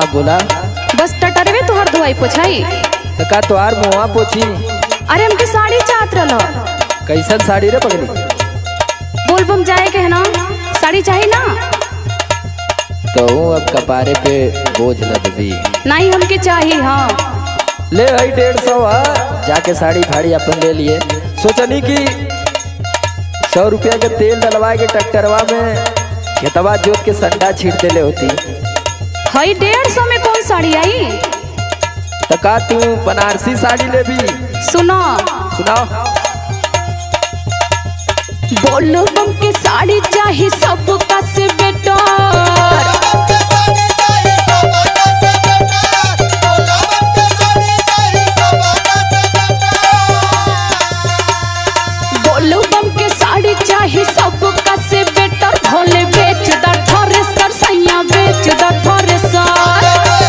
बोला बस टटरवे तुहर धोई पोछाई तो का तोहार मुआ पोछी अरे हमके साड़ी चाहत रहल कैसन साड़ी रे पगली बोल बम जाए के है ना साड़ी चाहिए ना तो हूँ अब कपारे पे बोझ लद दी नहीं हमके चाहिए हाँ ले आई डेढ़ सौ आ जाके साड़ी फाड़ी अपन ले लिए सोचनी कि सौ रुपया के तेल डलवा के ट्रैक्टरवा में खेतवा जोत के संडा छीट देले होती हई डेढ़ सौ में कौन साड़ी आई तो का तू बनारसी साड़ी ले भी सुनो सुनाओ बोलो बम के साड़ी चाहिए सबका से बेटर बोलो बम के साड़ी चाहिए सबका से बेटर भोले बेच द थ्रेसर सैया बेच द थ्रेसर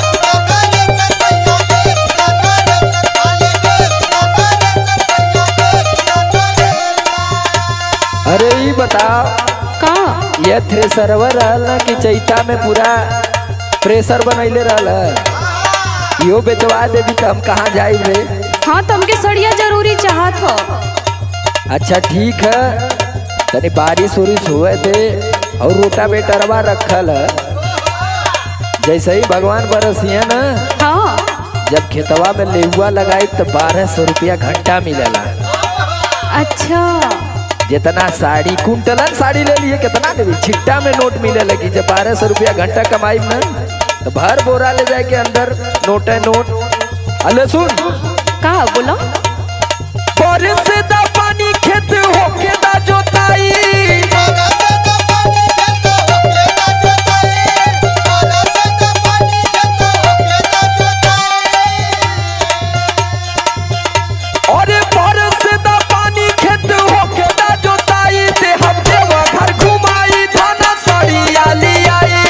अरे ये बताओ का ये थ्रेसरवा रहल ना कि चैता में पूरा प्रेशर बनैले रहल इहो बेचवा देवी तो हम कहाँ जाई रे हाँ तो हमके सड़िया जरूरी चाहत हो अच्छा ठीक है तनी बारिश उरिश हुए दे और रोटा बेटरवा रखल है जैसे ही भगवान बरसिए ना हाँ जब खेतवा में लेहुआ लगाई तो बारह सौ रुपया घंटा मिलेला अच्छा जितना साड़ी कुंटलन साड़ी ले लिए कितना देवी छिट्टा में नोट मिले लगी जब बारह सौ रुपया घंटा कमाई ना तो भर बोरा ले जाए के अंदर नोट है नोट अले सुन का बोलो बारिश से दा पानी खेत होके दा जोताई अरे बारिश से दा पानी खेत होके दा जोताई ते हम देवा घर घुमाई थाना सड़िया लियाई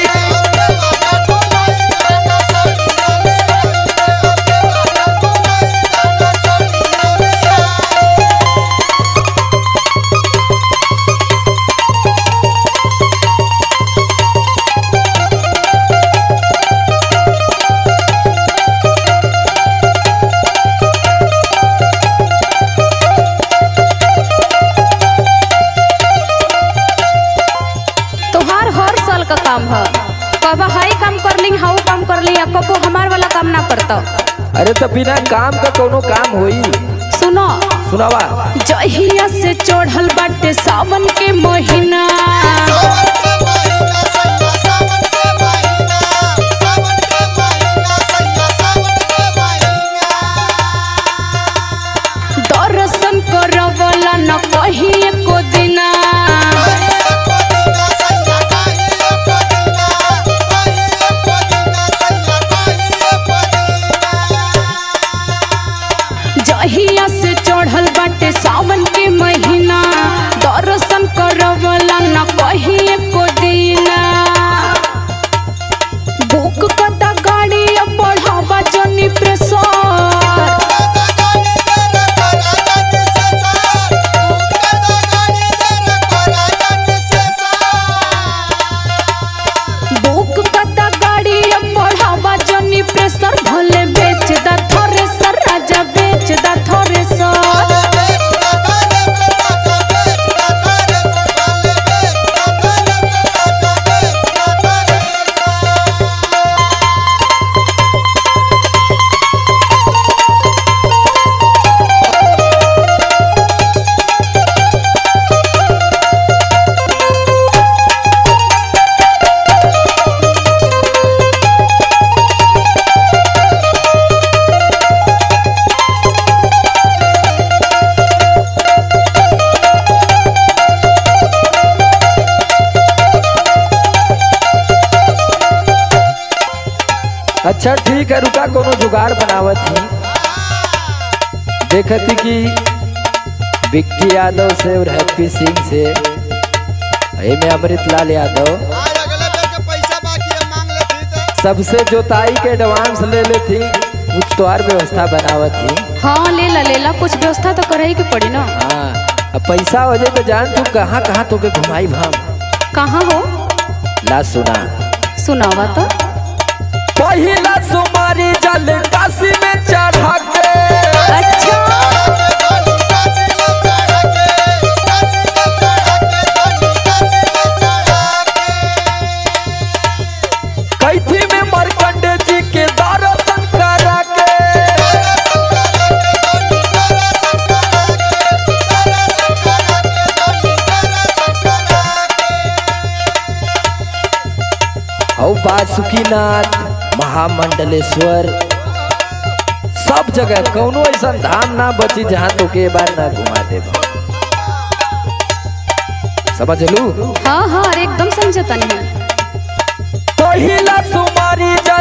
तोहार हर साल का काम है कब हाई काम कर ली हाउ काम कर ली कबो हमार वाला काम ना करता अरे तो बिना काम का कोनो काम होई सुनो सुनावा जहिया से चढ़ल बाटे सावन के महीना दर्शन करवला न कहीं एको दिना जहिया से चढ़ल बाटे सावन के महीना दर्शन करवला न कहीं एको दिना बुक कता गाड़ी अब बढ़ावा जनी प्रेशर बुक कता गाड़ी अब बढ़ावा जनी प्रेशर भले बेच दा थ्रेसर राजा बेच दा थ्रेसर अच्छा ठीक है रुका कोनो जुगाड़ बनावत ही देखती कि विक्की यादव से और हैप्पी सिंह से में अमृत लाल यादव आज अगले बेर के पैसा बाकी है मांग लेती तो सबसे जोताई के एडवांस ले लेती कुछ तो और व्यवस्था बनावत थी हाँ ले ला ले ला कुछ व्यवस्था तो करे के पड़ी ना हाँ अब पैसा हो जाए तो जान तू कहाँ कहाँ तो के घुमाई हम कहाँ हो ला सुना सुनावा तो पहिला सुमारी जल काशी में चढ़ा के अच्छा कैथी में मरकंडे जी के दर्शन करा के औ बासुकीनाथ महामंडलेश्वर सब जगह कौनो ऐसा धाम ना बची जहाँ तो के बार ना घुमा दे समझ लू हाँ हाँ अरे एकदम समझता नहीं पहिला सुमारी जल